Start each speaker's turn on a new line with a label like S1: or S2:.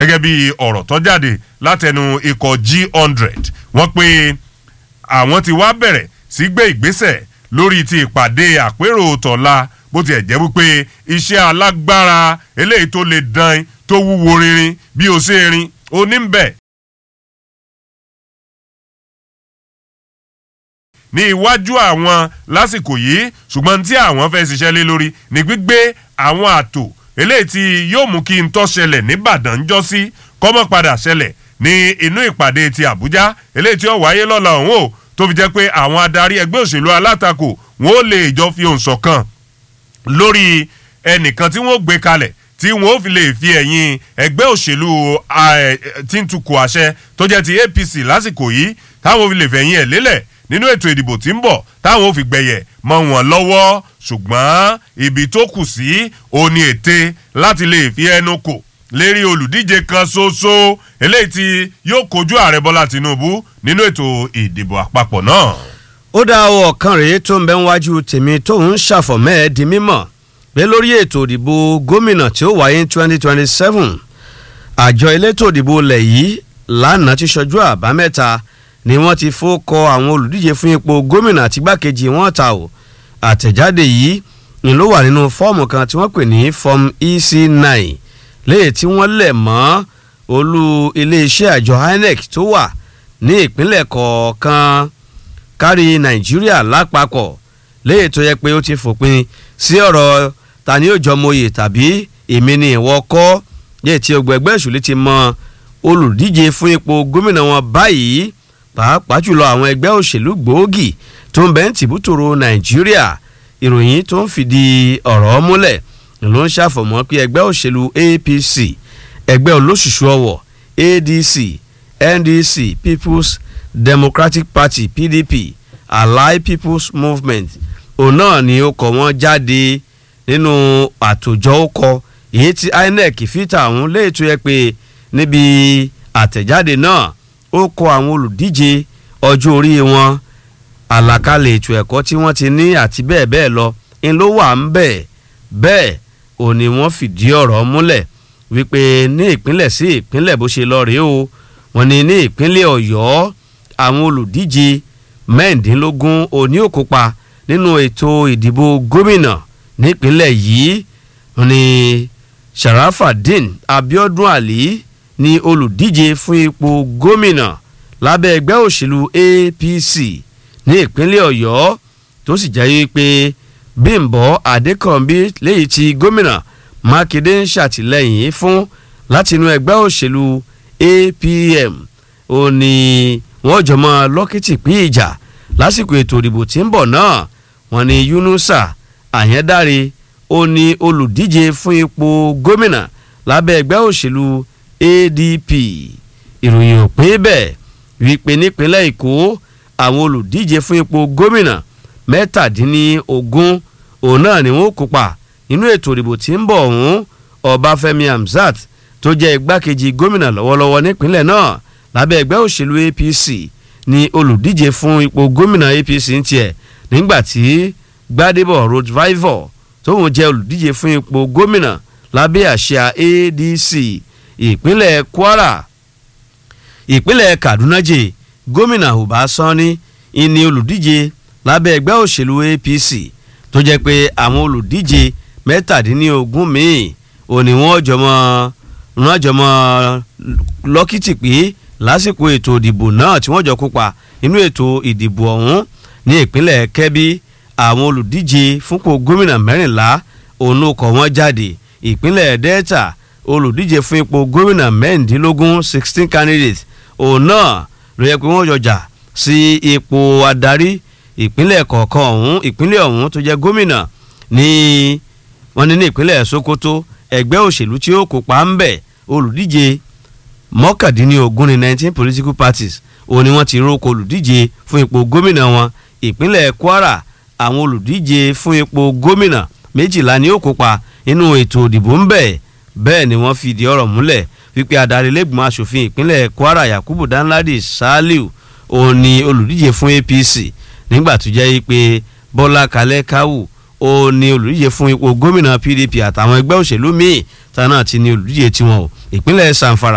S1: gẹ́gẹ́ bí ọ̀rọ̀ tó jáde látẹnu ikọ̀ G100 wọ́n pé àwọn ti wá bẹ̀rẹ̀ sí gbé ìgbésẹ̀ lórí ti ìpàdé àpérò tọ̀la bó tiẹ̀ jẹ́ wípé iṣẹ́ alágbára eléyìí tó le dan tó wúwo rinrin bí o ṣe rin oníbẹ̀ ní iwájú àwọn lásìkò yìí ṣùgbọ́n tí àwọn fẹ́ ṣiṣẹ́ lé lórí ní gbígbé àwọn àtò eléyìí tí yóò mú kí n tó ṣẹlẹ̀ nìbàdàn jọ sí kọ́mọ́ padà ṣẹlẹ̀ ní inú ìpàdé ti Àbújá eléyìí tí ó wáyé lọ́la ọ̀hún o tó fi jẹ́ pé àwọn adarí ẹgbẹ́ òṣèlú alátakò wọn ó lè jọ fi ohùn ṣọ̀kan lórí ẹnìkan tí wọ́n gbé kalẹ̀ tí wọ́n ó fi lè fi ẹ̀yìn ẹgbẹ́ òṣèlú tí ń tukọ̀ àṣẹ tó jẹ́ ti APC lásìkò yìí táwọn fi lè fẹ̀yìn ẹ̀ lélẹ̀ nínú ètò ìdìbò tí ń bọ̀ táwọn ò fi gbẹ̀yẹ̀ mọ́ wọn lọ́wọ́ ṣùgbọ́n ibi tó kù sí òní ète láti lè fi ẹnu kò lérí olùdíje kan ṣoṣo eléyìí tí yóò kojú ààrẹ bọ́lá tinubu nínú ètò ìdìbò àpapọ̀ náà.
S2: ó dá ọ ọ̀kan rèé tó ń bẹ níwájú tèmi tóun ṣàfọ̀mọ́ ẹ di mímọ̀ pé lórí ètò ìdìbò gómìnà tí ó wáyé twenty twenty seven àjọ elétò ìdìbò ilẹ̀ yìí lánàá ti ṣojú àbámẹ́ta ni wọ́n ti fọ́kọ àwọn olùdíje fún ipò gómìnà àti igbákejì wọn ta o àtẹ̀jáde yìí ni ló wà nínú fọ́ọ̀mù kan tí wọ́n pè ní form ec nine léyìí tí wọ́n lẹ̀ mọ́ olú iléeṣẹ́ àjọ INEC tó wà ní ìpínlẹ̀ kọ̀ọ̀kan kárí nàìjíríà lápapọ̀ léyìí tó yẹ pé ó ti fòpin sí ọ̀rọ̀ ta ni yóò jọmọye tàbí èmi ni ìwọ kọ́ léyìí tí ọgbẹ̀gbẹ́ ìṣòlì ti mọ olùdíje fún ipò gómìnà wọn báyìí pàápàá jùlọ àwọn ẹgbẹ́ òṣèlú gbòógì tó ń bẹ ń tìbútòrò nàìjíríà ìròyìn tó ń fìdí ọ̀rọ̀ múlẹ̀ ló ń ṣàfọ̀mọ́ pé ẹgbẹ́ òṣèlú APC ẹgbẹ́ olóṣùṣù ọwọ̀ ADC NDC People's Democratic Party PDP Allied People's Movement òun náà ni ó kọ wọ́n jáde nínú àtòjọ ọkọ èyí tí INEC fìtà àwọn léètò yẹ pé níbi àtẹ̀jáde náà ó kọ àwọn olùdíje ọjọ́ orí wọn àlàkalẹ̀ ètò ẹ̀kọ́ tí wọ́n ti ní àti bẹ́ẹ̀ bẹ́ẹ̀ lọ ń ló wà ń bẹ̀ bẹ́ẹ̀ ò ní wọ́n fìdí ọ̀rọ̀ múlẹ̀ wípé ní ìpínlẹ̀ sí ìpínlẹ̀ bó ṣe lọ rèé o wọ́n ní ní ìpínlẹ̀ ọ̀yọ́ àwọn olùdíje mẹ́ẹ̀ẹ́dínlógún òní ò kópa nínú ètò ìdìbò gómìnà nípínlẹ̀ yìí wọ́n ní sharafadin abiodun ali ni olùdíje fún ipò gómìnà lábẹ́ ẹgbẹ́ òṣèlú APC ní ìpínlẹ̀ Ọ̀yọ́ tó sì jẹ́ pé Bímbọ́ Adékànbí léyìí tí gómìnà Mákindé ń ṣàtìlẹ́yìn fún látinú ẹgbẹ́ òṣèlú APM ó ní wọ́n jọmọ lọ́kìtì pín ìjà lásìkò ètò ìdìbò tí ń bọ̀ náà wọ́n ní Yunusa Àyẹ́dáre ó ní olùdíje fún ipò gómìnà lábẹ́ ẹgbẹ́ òṣèlú ADP ìròyìn ò pé bẹ́ẹ̀ wípé nípínlẹ̀ Èkó àwọn olùdíje fún ipò gómìnà mẹ́tàdínlógún òun náà ni wọ́n kópa nínú ètò ìdìbò tí ń bọ̀ ọ̀hún Ọbáfẹ́mi Hamzat tó jẹ́ igbákejì gómìnà lọ́wọ́lọ́wọ́ nípínlẹ̀ náà lábẹ́ ẹgbẹ́ òṣèlú APC ni olùdíje fún ipò gómìnà APC ń tiẹ̀ nígbà tí Gbadebo Roadriver tóun jẹ́ olùdíje fún ipò gómìnà lábẹ́ àṣà ADC ìpínlẹ̀ Kwara ìpínlẹ̀ Kaduna jẹ́ gómìnà Uba Sani ìní olùdíje lábẹ́ ẹgbẹ́ òṣèlú APC tó jẹ́ pé àwọn olùdíje mẹ́tàdínlógún míì ò ní wọ́n jọmọ́ wọ́n jọmọ́ lọ́kìtì pé lásìkò ètò ìdìbò náà tí wọ́n jọ kópa nínú ètò ìdìbò ọ̀hún ní ìpínlẹ̀ Kebbi àwọn olùdíje fúnpò gómìnà mẹ́rìnlá òun ló kọ̀ wọ́n jáde ìpínlẹ̀ Delta olùdíje fún ipò gómìnà mẹ́rìndínlógún sixteen candidates òun náà ló yẹ pé wọ́n jọjà sí ipò adarí ìpínlẹ̀ kọ̀ọ̀kan ọ̀hún ìpínlẹ̀ ọ̀hún tó jẹ́ gómìnà ní wọ́n ní ní ìpínlẹ̀ Sokoto ẹgbẹ́ òṣèlú tí ó kópa ń bẹ̀ olùdíje mọ́kàndínlógún ní nineteen political parties òun ni wọ́n ti rókò olùdíje fún ipò gómìnà wọn ìpínlẹ̀ Kwara àwọn olùdíje fún ipò gómìnà méjìlá ni ó kópa nínú ètò ìdìbò ń bẹ̀ bẹ́ẹ̀ ni wọ́n fìdí ọ̀rọ̀ múlẹ̀ wípé adarí lẹ́gbọ̀n asòfin ìpínlẹ̀ Kwara Yakubu Danladi Saliu òun ni olùdíje fún APC nígbà tó jẹ́ pé Bọ́lá Kalẹ́ Káwù òun ni olùdíje fún ipò gómìnà PDP àtàwọn ẹgbẹ́ òṣèlú míì táwọn náà ti ní olùdíje tiwọn o ìpínlẹ̀ Sanfara